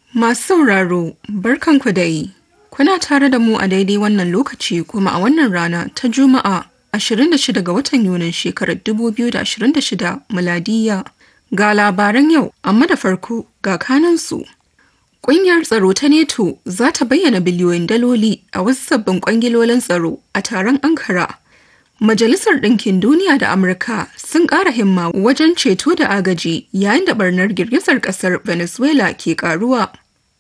Masu sauraro, barkanku da yi. Kuna tare da mu a daidai wannan lokaci kuma a wannan rana ta Juma'a 26 ga watan Yunin shekarar 2026 miladiya. Ga labaran yau, amma da farko ga kanansu. Ƙungiyar tsaro ta NATO za ta bayyana biliyoyin daloli a wasu sabbin kwangilolin tsaro a taron Ankara. Majalisar Ɗinkin Duniya da Amurka sun ƙara himma wajen ceto da agaji yayin da barnar girgizar ƙasar Venezuela ke ƙaruwa.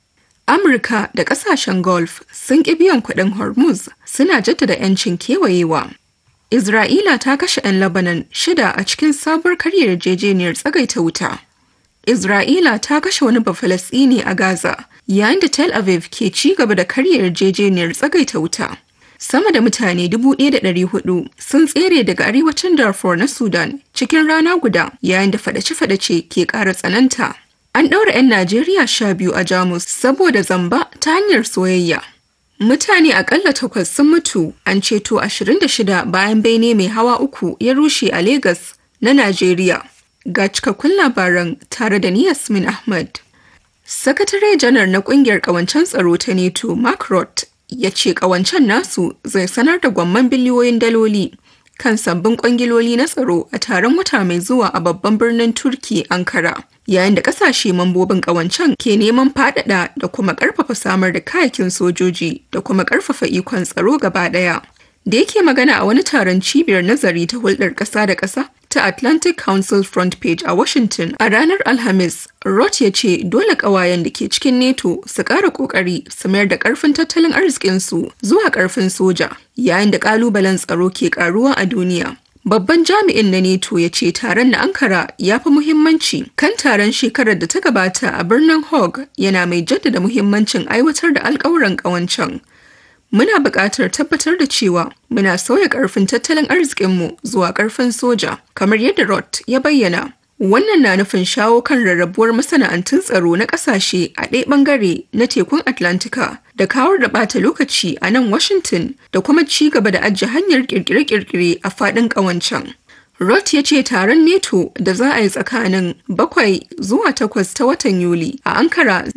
Amurka da ƙasashen Gulf sun ƙi biyan kuɗin Hormuz suna jaddada 'yancin kewayewa. Isra'ila ta kashe 'yan Lebanon shida a cikin sabuwar karyar yarjejeniyar tsagaita wuta. Isra'ila ta kashe wani Bafalasɗini a Gaza yayin da Tel Aviv ke ci gaba da karyar yarjejeniyar tsagaita wuta. Sama da mutane 1,400 sun tsere daga arewacin Darfur na Sudan cikin rana guda yayin da fadace-fadace ke ƙara tsananta. An ɗaura 'yan Najeriya sha biyu a Jamus saboda zamba ta hanyar soyayya. Mutane akalla takwas sun mutu an ceto 26 bayan bene mai hawa uku ya rushe a Legas na Najeriya. Ga cikakkun labaran tare da ni Yasmin Ahmad. Sakatare janar na kungiyar kawancen tsaro ta NATO Mark Roth ya ce kawancen nasu zai sanar da gwamman biliyoyin daloli kan sabbin kwangiloli na tsaro a taron wata mai zuwa a babban birnin Turki Ankara. Yayin da kasashe mambobin kawancen ke neman faɗaɗa da kuma ƙarfafa samar da kayakin sojoji da kuma ƙarfafa ikon tsaro gaba ɗaya. Da yake magana a wani taron cibiyar nazari ta hulɗar ƙasa da ƙasa ta Atlantic Council Front Page a Washington a ranar Alhamis, Roth ya ce dole ƙawayen da ke cikin NATO su ƙara ƙoƙari su mayar da ƙarfin tattalin arzikinsu zuwa ƙarfin soja, yayin da ƙalubalen tsaro ke ƙaruwa a duniya. Babban jami'in na NATO ya ce taron na Ankara ya fi muhimmanci kan taron shekarar da ta gabata a birnin Hague yana mai jaddada muhimmancin aiwatar da alƙawuran ƙawancen. Muna buƙatar tabbatar da cewa muna sauya ƙarfin tattalin arzikinmu zuwa ƙarfin soja, kamar yadda Roth ya bayyana. Wannan na nufin shawo kan rarrabuwar masana'antun tsaro na ƙasashe a ɗaya ɓangare na tekun Atlantika da kawar da ɓata lokaci a nan Washington da kuma ci gaba da ajiye hanyar ƙirƙire-ƙirƙire a faɗin ƙawancen. Roth ya ce taron NATO da za a yi tsakanin bakwai zuwa takwas ta watan Yuli a Ankara